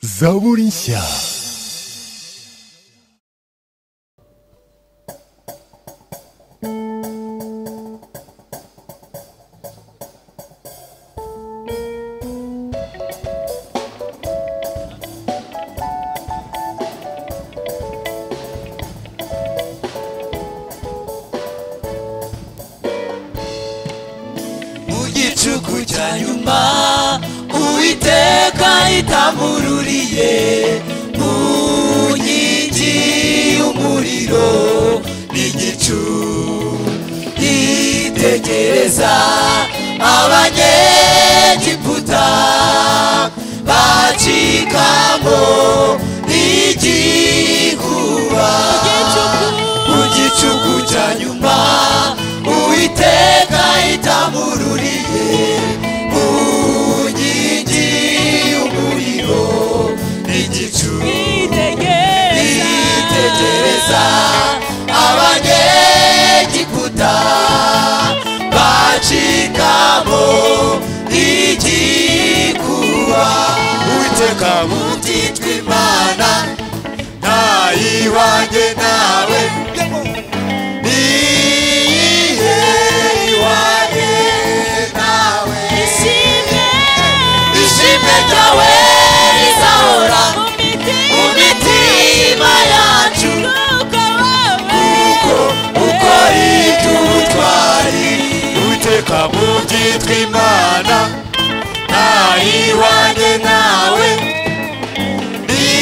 Zaborinsia. mu gicuku cya nyuma uwiteka itamururiye mu nkingi y'umuriro n'igicu yitegereza abanyegiputa bacikamo igikuba mu gicuku cya nyuma uwiteka itamururiye mu nkingi y'umuriro n'igicu yitegereza abanyegiputa bacikamo igikuba uwiteka muti tw'imana ntayiwange nawe niyihe iwange nawe ishimwe ryawe rizahora mu mitima yacu uko iby'ubutwari uwiteka mu byitwa imana nta iwanjye nawe ni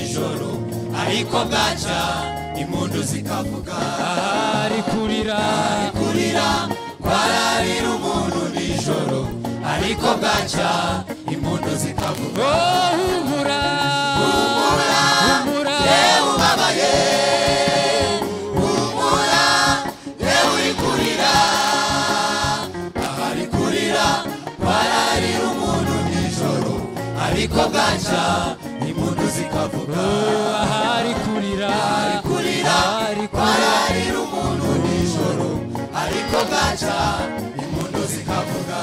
ariko bwacya impundu zikavuga ahari kurira kurira kwararira umuntu nijoro ariko bwacya impundu zikavuga oh humura humura yewe ubabaye humura yewe uri kurira ahari kurira kwararira umuntu nijoro ariko bwacya impundu zikavuga oh ahari kurira kurira ahari kurira kwararira umuntu nijoro ariko bwacya impundu zikavuga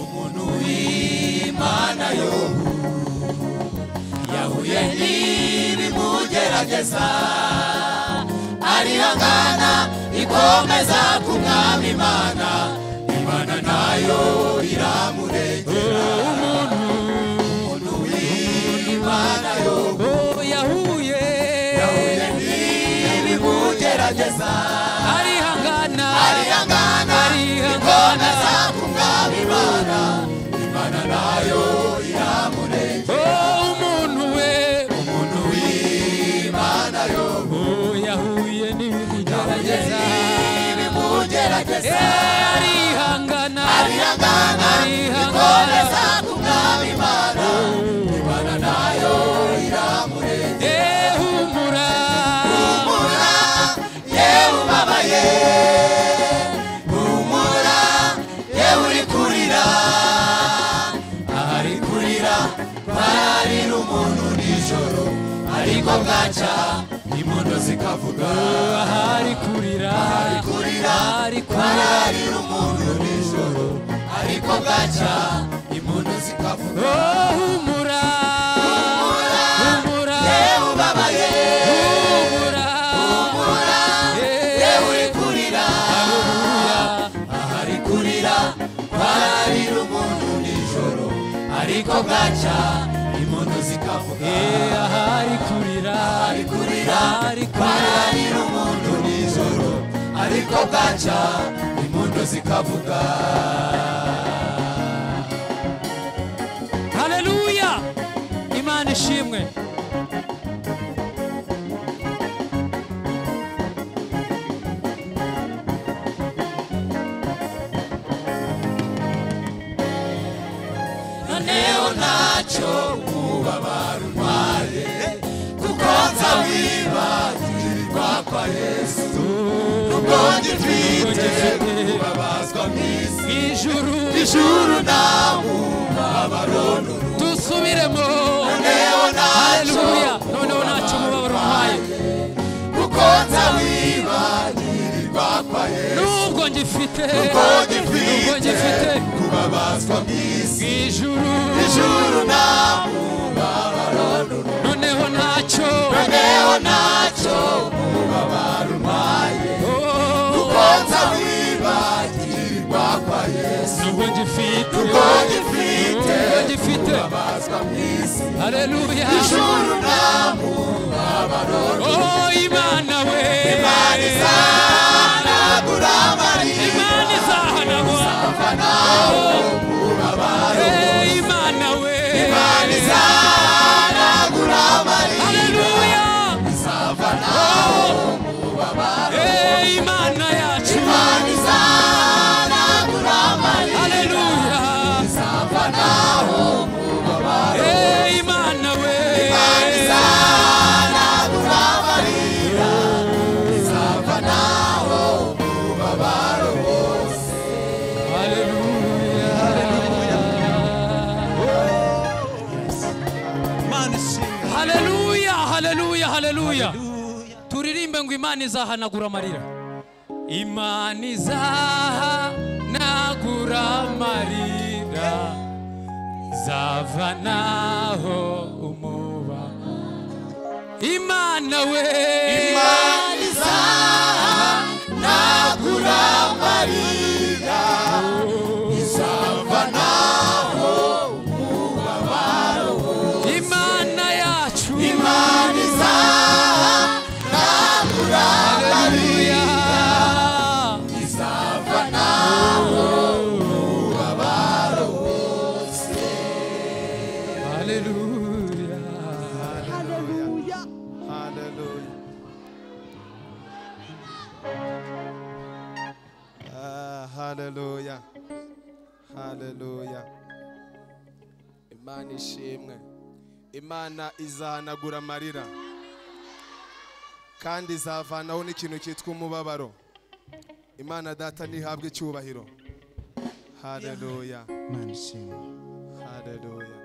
umuntu w'imana yo yahuye n'ibimugerageza arihangana ikomeza ku mwami imana imana nayo iramurengera umuntu w'imana yo oh yahuye yahuye n'ibimugerageza arihangana arihangana ikomeza ku mwami imana imana nayo iramurengera oh umuntu we umuntu w'imana yo oh yahuye n'ibimugerageza ibimugerageza Eh, arihangana arihangana ikomeza kumwami imana imana nayo iramurengera Eh, humura humura yewe ubabaye humura yewe uri kurira ahari kurira bararira umuntu nijoro ariko bwacya impundu zikavuga ahari kurira ari kurira ahari kurira bararira umuntu nijoro ariko bwacya impundu zikavuga oh humura humura humura yewe ubabaye humura humura yewe uri kurira Hallelujah. ahari kurira bararira umuntu nijoro ariko bwacya impundu zikavuga Eh, ahari kurira ahari kurira ahari kurira bararira umuntu nijoro ariko bwacya impundu zikavuga haleluya imana ishimwe noneho ntacyo mubabaro ntwaye kuko nza wibagirirwa kwa yesu nubwo ngifite kubabazwa mu isi ijuru ijuru nta mubabaro n'uruhu dusubiremo Noneho ntacyo haleluya noneho ntacyo umubabaro umpaye kuko nza wibagirirwa kwa yesu nubwo ngifite kuko nubwo ngifite kubabazwa mu isi ijuru ijuru nta mubabaro n'uruhu noneho ntacyo noneho ntacyo mubabaro ntwaye Oh, kuko nza wibagirirwa kwa yesu nubwo ngifite kuko ngifite nubwo ngifite kubabazwa mu isi haleluya ijuru nta mubabaro oh imana we Imana izahanagura amarira imana izahanagura abafanaho mubabaro Eh, imana we Imana izahanagura amarira haleluya izavanaho Eh, imana yacu Imana izahanagura amarira haleluya izavanaho Eh, imana we Imana izahanagura amarira izavanaho mubabaro bose haleluya Imana ishimwe. haleluya haleluya haleluya turirimbe ngo imana izahanagura amarira imana izahanagura amarira izavanaho umuba imana we Imana izahanagura amarira izavanaho imana haleluya haleluya imana ishimwe imana izahanagura amarira kandi izavanaho n'ikintu cyitwa umubabaro imana data ntihabwe icyubahiro haleluya Imana ishimwe. haleluya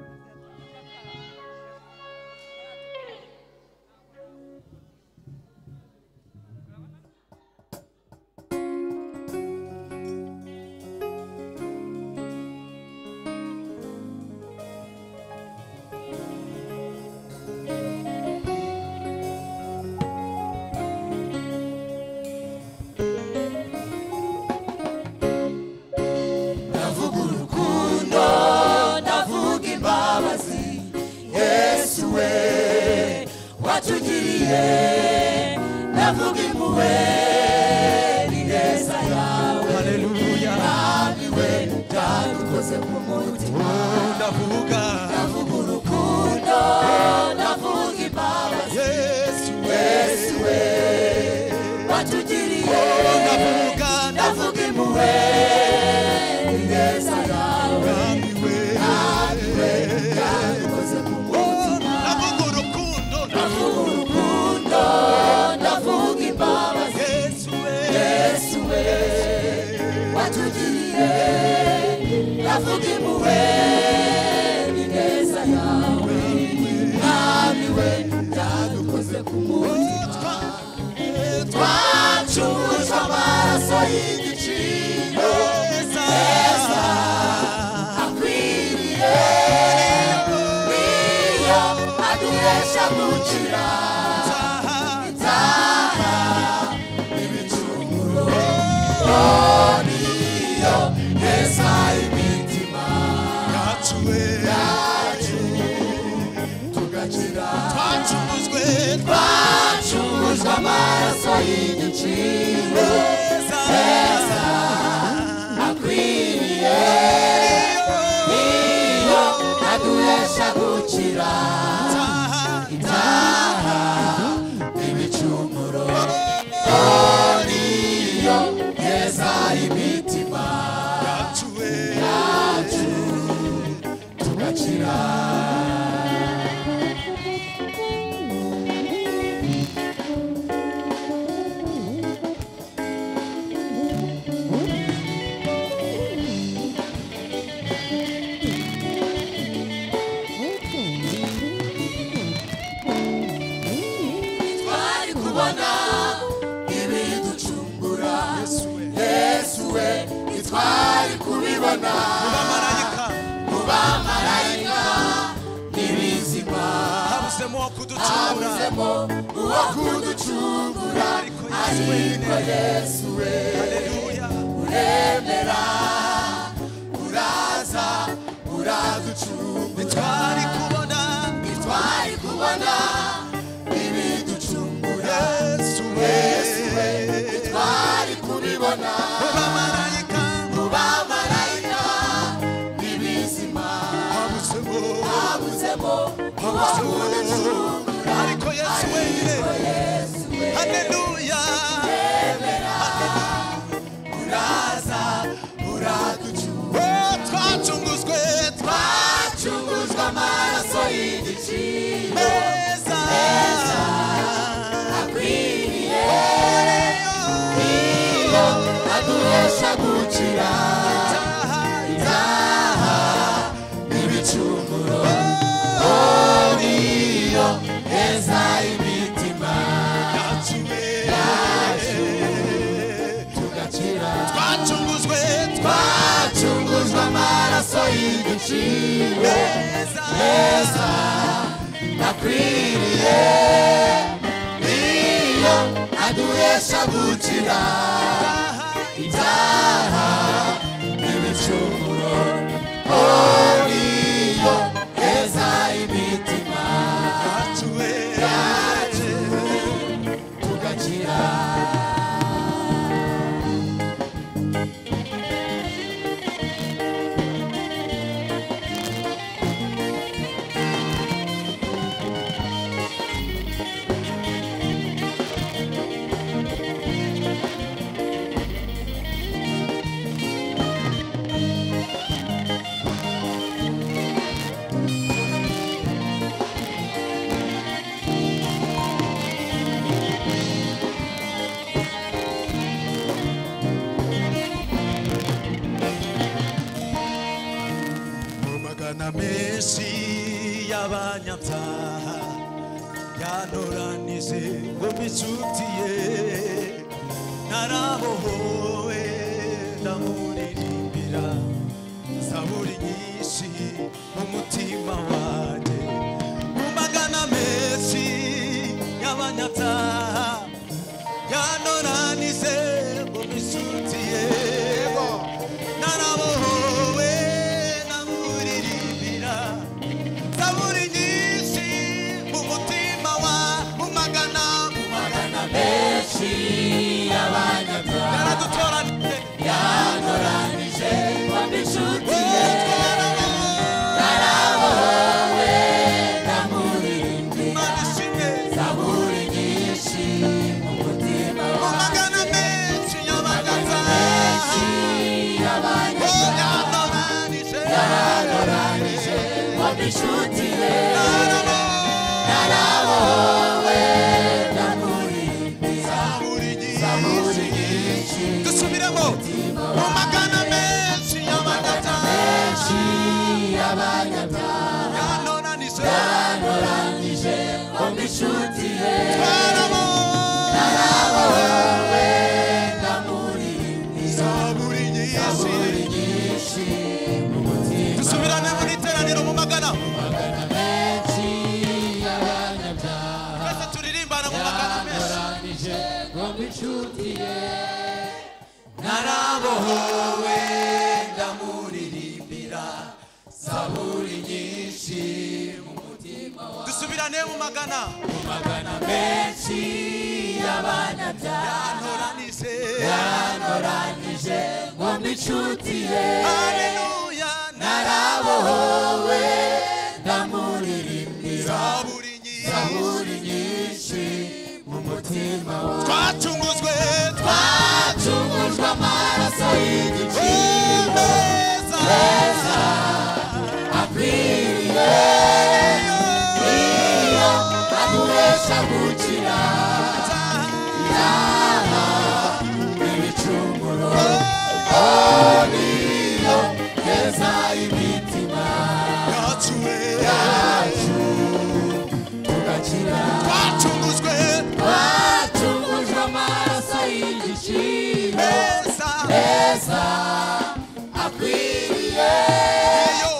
ndavuga urukundo ndavuga imbabazi yesu we watugiriye ndavuga impuhwe n'ineza yawe haleluya ntabwo iwe utadikoze ku mutima ndavuga ndavuga urukundo ndavuga imbabazi yesu yesu we watugiriye ndavuga ndavuga impuhwe n'ineza yawe ndabwiwe ntabwo utadikoze ku mutima ndavuga urukundo ndavuga urukundo ndavuga imbabazi yesu yesu we watugiriye ndavuga impuhwe n'ineza yawe mwami we byadukoze ku mutima twacunguje amaraso y'igiciro heza akwiriye niyo aduhesha gukira inzara ibicumuro niyo heza imitima yacuwe yacu tugakira twacuruzwe twacungujwe amaraso y'igiciro tweza akwiriye niyo aduhesha gukira itaha ibicumuro niyo heza imitima yacuwe yacu tugakira twari kubona ibiducungura yesu we ntitwari kubibona amarayika mu bamarayika n'ibizima habuzemo wo kuducura habuzemo uwo kuducungura ariko ariko yesu yesu we haleluya uremera uraza uraducungura twari kubona ntitwari kubona ibiducungura yesu yesu twari kubibona amarayika mu bamarayika n'ibizima habuzemo habuzemo uwo kuducungura ariko yesu wenyine ariko yesu we haleluya uraza uraducunga Oh, twacunguzwe twacunguzwa amaraso y'igiciro tweza akwiriye iyo aduhesha gukira ibyaha n'ibicumuro oh, niyo heza imitima yacuwe yacu tugakira twacunguzwe twacunguzwa amaraso y'igiciro tweza heza akwiriye niyo aduhesha gukira ibyaha n'ibicumuro oh niyo heza imitima yacuwe yacu tugakira Thank menshi y'abanyabyaha yanoranije ngo mbicutiye narabohowe ndamuririmbira zaburi nyinshi mu mutima wanjye mu magana menshi y'abanyabyaha yanoranije ngo mbicutiye narabohowe namuririmbira zaburi nyinshi mu mutima wa mu magana mu magana benshi y'abanyabyaha yaradutoranije yanoranije wampa inshuti ye ndamuririmbira Imana ishimwe zaburi nyinshi mu mutima mu wanjye magana menshi y'abaganga benshi y'abanyabyaha yanoranije yanoranije wampa inshuti ye narabohowe ndamuririmbira zaburi zaburi nyinshi nyinshi dusubiremo mu magana menshi y'abaganga benshi y'abanyabyaha yanoranije yanoranije wampa inshuti ye twarabohowe narabohowe ndamuririmbira zaburi nyinshi zaburi nyinshi mu mutima dusubirane mu iteraniro mu magana menshi y'abanyabyaha twese turirimbana mu magana menshi yanoranije ngomba inshuti ye narabohowe ndamuririmbira zaburi nyinshi mu mutima wa dusubirane mu magana magana menshi y'abanyabyaha anoranije yanoranije ngomba inshuti ye aleluya narabohowe ndamuririmbira naraburi nyinshi zaburi nyinshi mu mutima wa twacunguzwe twacungujwe amaraso y'igiciro twemeza heza akwiriye iyo aduhesha gukira yaha ibicumuro oh niyo heza imitima yacuwe yacu tugakira twacunguzwe twacungujwe amaraso y'igiciro meza heza akwiriye iyo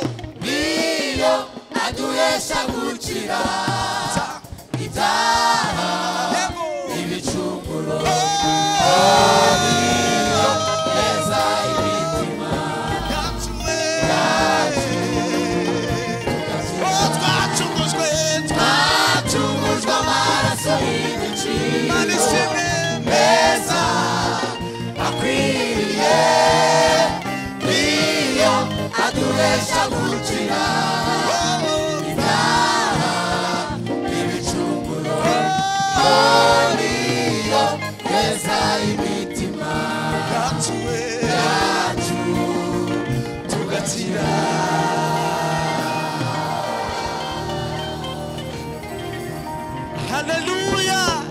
niyo aduhesha gukira ibyaha yego ibicumuro niyo heza imitima yacuwe Oh, twacunguzwe twacungujwe amaraso y'igiciro Imana ishimwe heza akwiriye niyo aduhesha gukira Oh, ibyaha ibicumuro oh niyo heza imitima yacuwe yacu tugakira haleluya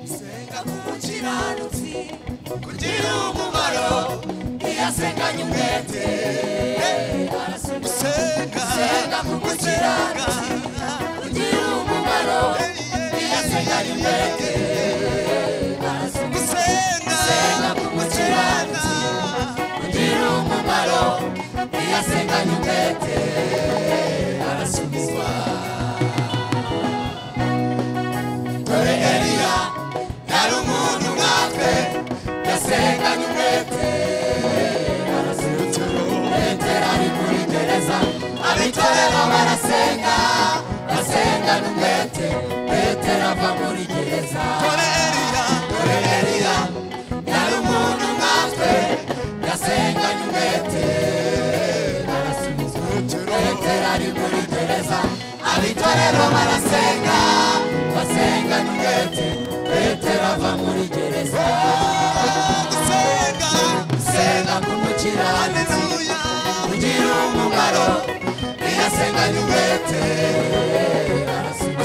senga kumukiranutsi kugira umumaro iyo asenganye umwete arasenga senga Senga kumukiranutsi kugira umumaro iyo asenganye umwete arasenga gusenga Senga kumukiranutsi kugira umumaro iyo asenganye umwete arasubizwa dore eliya yari umuntu nkatwe yasenganye umwete arasubizwa petero ari muri gereza abitorera barasenga basengana umwete petero ava muri gereza arasenga ni wete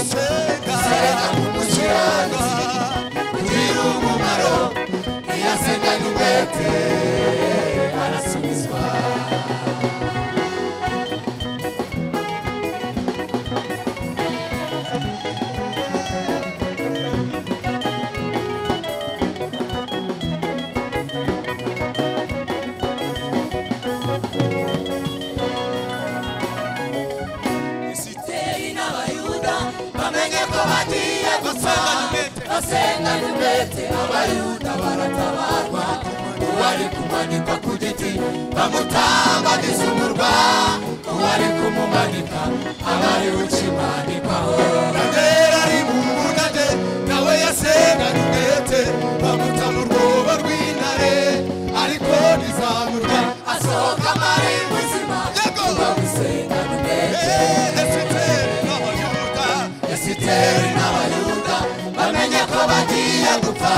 Senga, umukiranutsi ugira umumaro iyo asenga ni wete arasubizwa Isiteri n'abayuda bamenye ko bagiye gupfa basenga ni wete. basenga ni wete abayuda baratabarwa uwari kumanikwa ku giti bamutambagiza umurwa uwari kumumanika aba ari we ukimanikwaho Rera ari mu mbugage, nawe yasenga ni wete. Bamuta mu rwobo rw'intare, ariko ntizamurwa. asohoka amari muzima Yego. uba gusenga ni wete Eh, Esiteri n'Abayuda, esiteri n'abayuda bamenye ko bagiye gupfa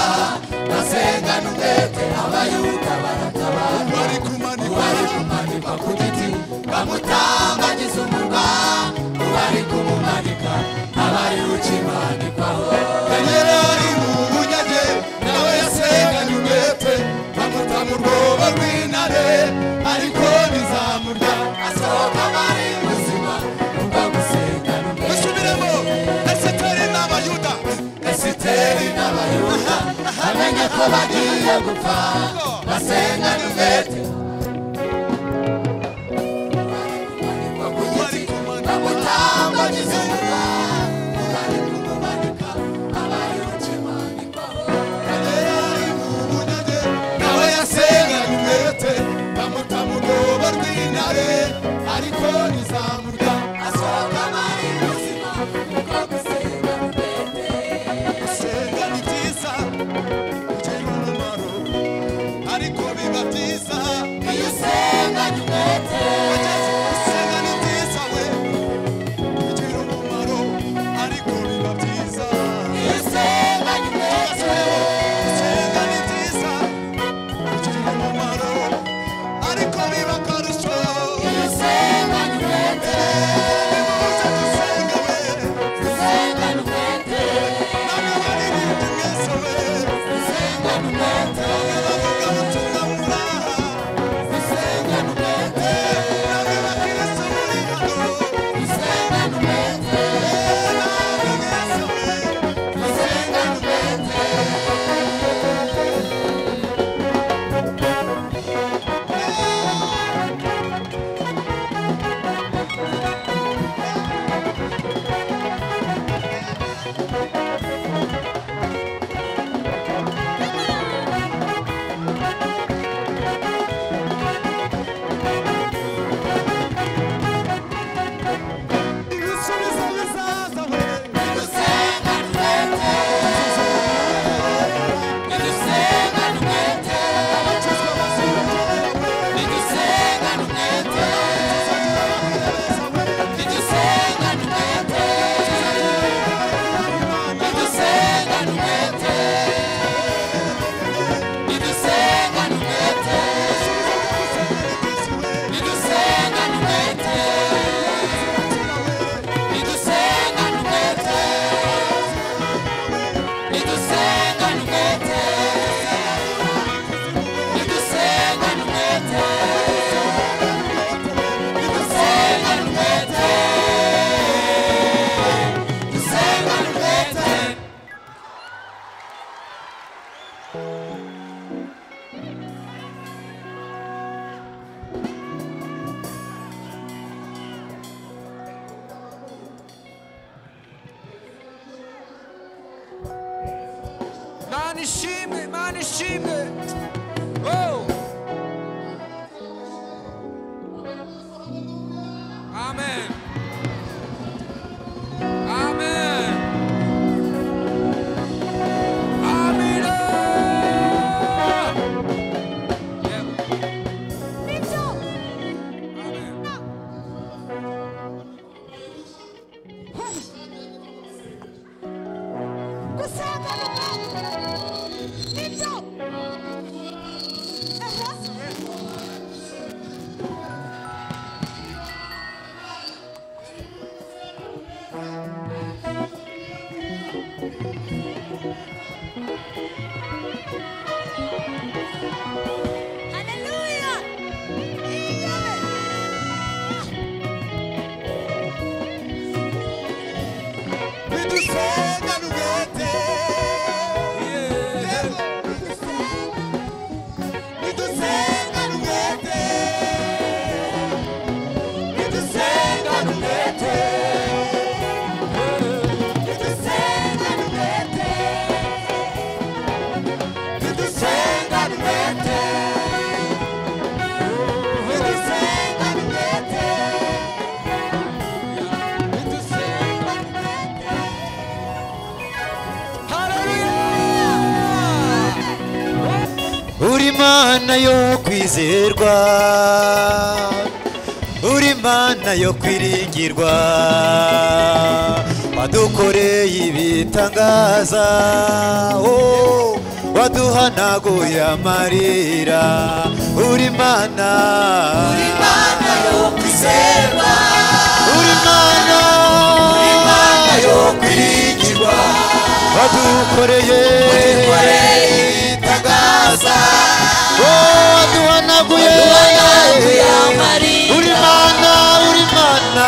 basenga ni wete abayuda baratabarwa bari kumanikwa. uwari kumanikwa ku giti bamutambagiza umurwa uwari kumumanika abari ukimanikwaho Rera ari mu mbugage, nawe yasenga ni wete. Bamuta mu rwobo rw'intare, ariko ntizamurya. asohoka abari muzima ubwo gusenga n'umwete Musubiremo, Esiteri n'Abayuda. esiteri n'abayuda bamenye ko bagiye gupfa basenga n'umwete Bari kumanikwa. bamutambagiza umurwa uwari kumumanika abari ukimanikwaho nawe yasenga umwete bamuta mu rwobo rw'intare ariko ntizamurya asohoka amari muzima ubwo gusenga n'umwete gusenga ni byiza bigira umumaro ariko biba byiza iyo usenga n'umwete gusenga ni byiza we bigira umumaro ariko biba byiza iyo usenga n'umwete gusenga ni byiza bigira umumaro ariko biba akarusho iyo usenga n'umwete nimuze dusenga we usenga n'umwete usenga n'umwete usenga n'umwete usenga n'umwete usenga n'umwete usenga n'umwete usenga n'umwete usenga n'umwete usenga n'umwete usenga n'umwete usenga n'umwete usenga n'umwete usenga n'umwete usenga n'umwete usenga n'umwete usenga n'umwete usenga n'umwete Mana ishimwe, mana ishimwe. Oh. Amen. Amen. Amina. Yep. Amen. gusenga ni umwete nibyo Hallelujah. Amen. bidusenya n'ubwete yewe bidusenya n'ubwete bidusenya n'ubwete bidusenya n'ubwete bidusenya n'ubwete bidusenya n'ubwete bidusenya n'ubwete uri mana yo kwizerwa uri mana yo kwiringirwa wadukoreye ibitangaza oh, waduhanaguye amarira uri mana uri mana yo kwizerwa uri mana uri mana yo kwiringirwa wadukoreye wadukoreye ibitangaza oh, waduhanaguye waduhanaguye amarira uri mana uri mana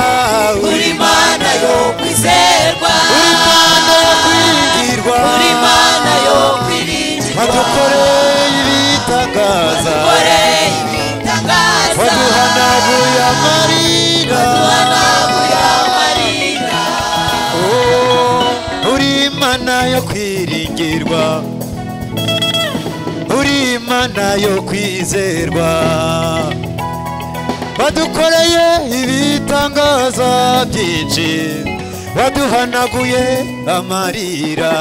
uri mana yo kwizerwa uri mana yo kwiringirwa uri mana yo kwiringirwa wadukoreye ibitangaza wadukoreye ibitangaza waduhanaguye amarira waduhanaguye amarira oh, uri mana yo kwiringirwa uri mana yo kwizerwa wadukoreye ibitangaza byinshi waduhanaguye amarira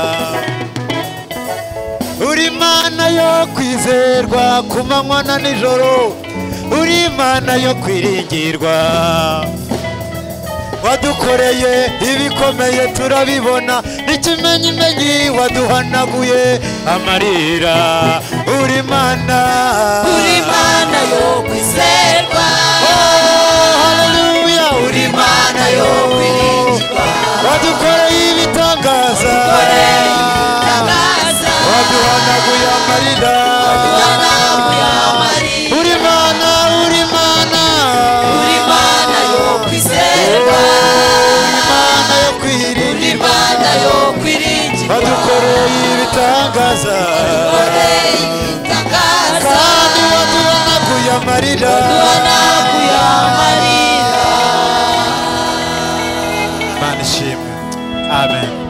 uri mana yo kwizerwa ku manywa na nijoro uri mana yo kwiringirwa wadukoreye ibikomeye turabibona n'ikimenyimenyi waduhanaguye amarira uri mana uri mana yo kwizerwa haleluya uri mana yo kwiringirwa wadukoreye ibitangaza waduhanaguye amarira uri mana uri mana uri mana yo kwizerwa uri mana yo kwirinda uri mana yo kwirinda wadukoreye ibitangaza kandi waduhanaguye amarira Mana ishimwe amen